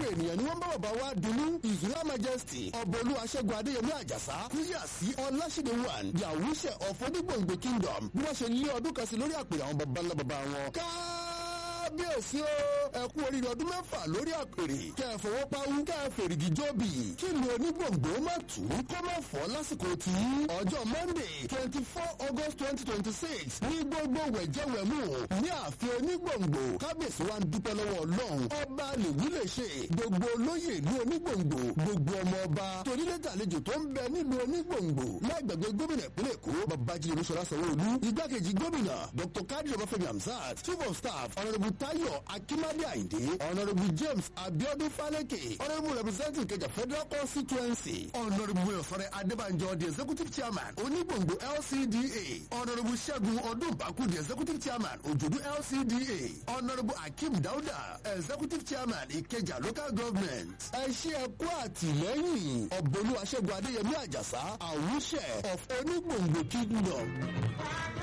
ènìyàn ni wọ́n bá bàbá wa dunnú ìzúná majesty ọ̀bọ̀lú aṣẹ́gun adéyẹmí àjàsá kúyàsí ọláṣídé one the àwùṣẹ of onígbòǹgbò kingdom bí wọ́n ṣe lé ọdún kan sí lórí àpèrè àwọn baba ńlá baba wọn. kábíyèsí o ẹ kú oríire ọdún mẹ́fà lórí àpèrè kẹ́ ẹ fọwọ́ pawú kẹ́ ẹ fèrègì jóbi kí ni onígbòǹgbò má tù ú kó má fọ́ lásìkò tí ọjọ́ monday twenty four august twenty twenty six ní gbogbo wẹ̀jẹ̀wẹ̀mú ní ààfin onígbòǹgbò kábíyèsí wa ń dúpẹ́ lọ́wọ́ ọlọ́run ọba lèwí lè ṣe gbogbo olóyè ìlú onígbòǹgbò gbogbo ọmọ ọba torílẹ̀tàlejò tó ń bẹ nílùú onígbòǹgbò láìgbàgbé gómìnà ìpínlẹ̀ èkó babájídé olúṣọlá sanwó-olú igbákejì gómìnà dr kadri ọbáfẹ́mi hamzat chief of staff honourable tayo akimade ayinde honourable james abiodun faleke honourable representative kẹjà federal constituency honourable ọ̀sọ̀rẹ́ adébànjọ the executive chairman onígbòǹgbò lcda honourable ṣẹ́gun ọdúnbàkú the executive chairman òjòdú lcda honourable akeem dauda executive chairman ìkẹjà local government ẹ ṣe ẹ kú àtìlẹ́yìn ọ̀bọ̀lú aṣẹ́gun adéyẹmí àjàsá àwùṣẹ of onígbòǹgbò kingdom.